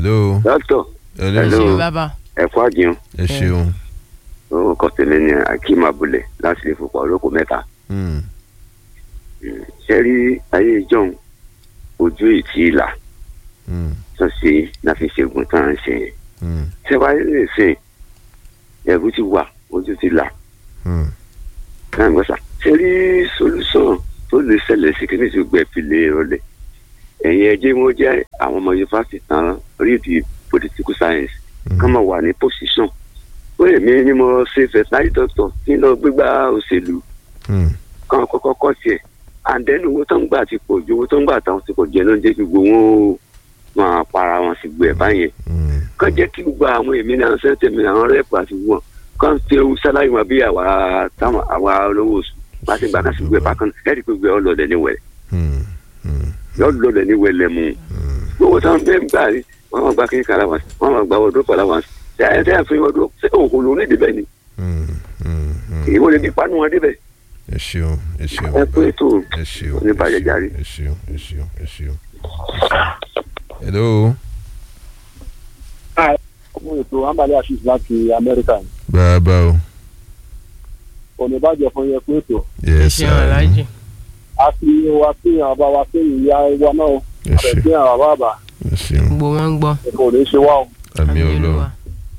hello dókítà hello Hello. ṣe bàbá ẹ̀kọ́ àjẹun ẹ ṣeun orúkọ tèmi ni akeem abúlé láti lè fòpọ̀ olóko mẹ́ta Hmm, ṣe rí ayé ìjọun ojú ìtì ìlà hmm, tó ṣe láfi ṣègùn tá à ń ṣe yẹn hmm, ṣé wáyé lè ṣe ẹ̀rù ti wà ojú ti là hmm, náà gbọ́sà ṣe rí solúsàn tó lè ṣẹlẹ̀ sí kí ní ti gbẹ fi lè rọlẹ̀ ẹ̀yin ẹjẹ́ wọn jẹ́ àwọn ọmọ yunifásitì tán rí di political science Hmm. kán máa wà ní position ó èmi ni mo ṣe veterinary doctor kí n lọ gbégbá òṣèlú hmm, kán kọ́kọ́ kọ́ tiẹ̀ and then owó tó ń gbà ti pọ̀ ju owó tó ń gbà táwọn ti pọ̀ jẹ́ ló ń jẹ́ kí gbogbo wọn ó máa para wọn sí gbẹ̀ báyẹn hmm, kán jẹ́ kí gbogbo àwọn èmi náà sẹ́ńtẹ̀ mi àwọn rẹ́pù àti wọn kán fi ewu sáláyé wọn bí àwa táwọn àwa olówó oṣù láti gbà kan sí gbẹ̀ bákan ẹ̀rí pé gbẹ̀ ọlọ́dẹ ní wẹ̀lẹ̀ hmm, hmm, yọ lọ́dẹ ní wẹ̀lẹ̀ mu gbogbo táwọn bẹ́ẹ̀ ń gbà rí wọn máa gba kí kàrà wọn wọn máa gba ọdún pàlà wọn ṣe àyẹ̀tẹ̀ àfihàn ọdún ṣé òkú ló ní ìdíbẹ̀ ni hmm, hmm, hmm. ìwọ lè di panu wọn débẹ̀ ẹ ṣeun ẹ ṣeun ẹ pé tó ẹ ṣeun oníbàjẹ́ járe. ẹ ṣeun ẹ ṣeun ẹ ṣeun. hello ọmọ ètò ambali assis láti amẹ́ríkà ni bàbá o ọ̀nà ìbàjẹ́ fún yẹn pé ètò yes ṣe aláàjì a fi wa sí àwọn bá wa sí ìyá wa náà ẹ àbẹ̀ ṣeun sí àwọn bàbá ẹ ṣeun gbogbo wọn ń gbọ́ ẹ̀kọ́ ò ní ṣe wá o. àmì ọlọ́run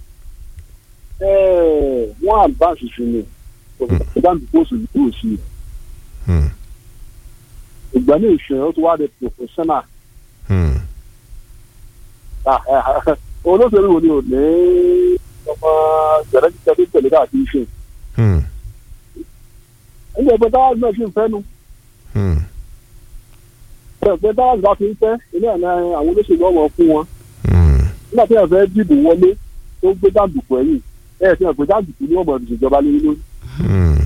Ẹ́ẹ̀, wọ́n advance sí ni ìdáǹdì pósù yóò sí Hmm, ìgbà ní ìṣẹ̀yìn ó ti wá di professional hmm, Ah, eh, ah, olóṣèlú wo ni ò ní ọmọ jẹ̀rẹ́jìtẹ́ tó tẹ̀lé káàkiri ṣe hmm, ẹgbẹ́ ẹgbẹ́ táwa náà ṣì ń fẹ́ nu hmm, ẹgbẹ́ táwa bá ti ń fẹ́ ilé ẹ̀ náà àwọn olóṣèlú ọmọ fún wọn hmm, nígbà tí ẹ fẹ́ dìbò wọlé tó gbé jàǹdùkú ẹ̀yìn ẹ̀ fi hàn pé jàǹdùkú ní ọmọ ìṣèjọba lé lórí. hmm,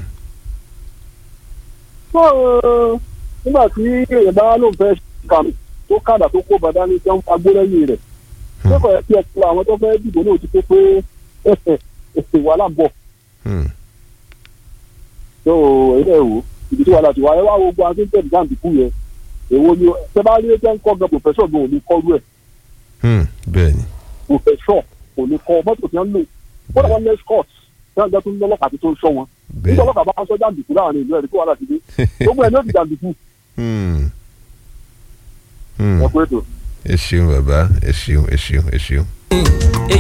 tó nígbà tí èèyàn bá lóun fẹ́ kàmì tó kàdà tó kó bàdá ní sẹ́wọ́n fagbó lẹ́yìn rẹ̀ tó kọ̀ ẹ́ kí ẹ kó àwọn tó fẹ́ dìbò náà ti tó pé èsì wàhálà ń bọ̀ hmm. tó ilé ìwò ibi tí wàhálà ti wà ẹ wá gbogbo àti tẹ̀lé jàǹdùkú yẹn èwo ni ṣé bá rí ẹjẹ́ ń kọ́ gan pòfẹ́sọ̀ gan ò ní kọ́ rú ẹ̀ Hmm, bẹ́ẹ̀ni pòfẹ́sọ̀ kò ní kọ́ mọ́tò tí wọ́n lò kó lọ́wọ́ ní escort tí wọ́n jẹ́ tó ń lọ́lọ́kà tó ń sọ wọn nígbà bẹ́ẹ̀ni ọlọ́kà bá sọ jàǹdùkú láàrin ìlú ẹ̀rí kó wàhálà ti dé gbogbo ẹ̀ ní ó ti jàǹdùkú Hmm, hmm. ẹ̀ pé ètò. ẹ ṣeun bàbá ẹ ṣeun ẹ ṣeun ẹ ṣeun. èyí